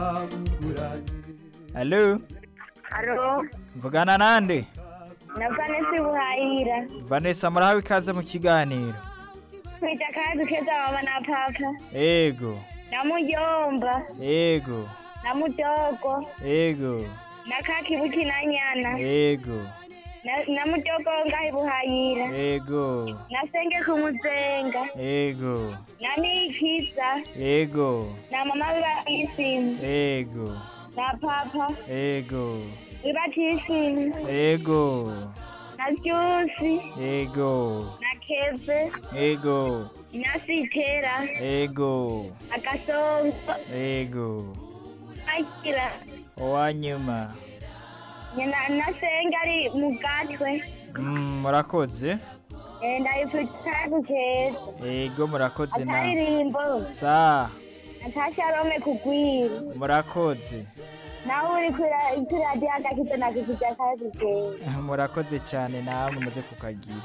Halo, Alo, mvugana nande? na Vanessa Buhayira. Vanessa murahawe ikaze mu kiganiro. Kwita kazi keza mama na papa. Ego, Na mujomba, ego, na mudogo, ego, na kakibuki na nyana. ego, Na, na mudogo ngahi Buhayira. ego, Na senge kumuzenga. ego, Na nikiza. ego, Na mama biba isimu. ego, Na papa ego, biba tisimu. ego, Na Jusi. ego, Na Keve. ego, Na Sitera. ego, Na Kasongo. ego. Akira. Uwanyuma. Na, na senge ari mugatwe. Mm, murakoze. Eh, ndayipfutse kazi keza. Ego murakoze na. ataririmbo Sa, natasha rome kugwira murakoze. nawe uri kuri- kuri radiyo agakiza nakikuja kazi keza murakoze cyane namwe muze kukagira.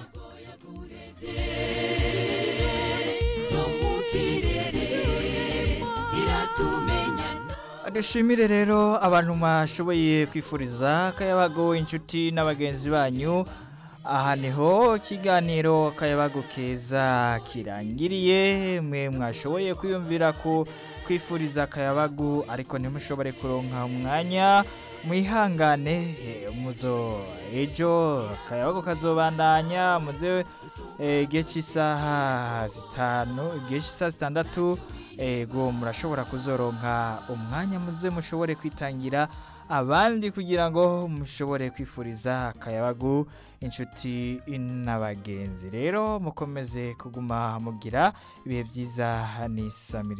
dushimire rero abantu mwashoboye kwifuriza akayabago inshuti n'abagenzi banyu aha niho ikiganiro akayabago keza kirangiriye mwe mwashoboye kwiyumvira ku kwifuriza akayabagu ariko ntimushobore kuronka umwanya mwihangane eh, muzo ejo akayabago kazobandanya muze eh, igihe cy'isaha zitanu igihe cy'isaha zitandatu ego murashobora kuzoronka umwanya muze mushobore kwitangira abandi kugira ngo mushobore kwifuriza akayabagu inshuti n'abagenzi rero mukomeze kuguma mugira ibihe byiza n'isamiri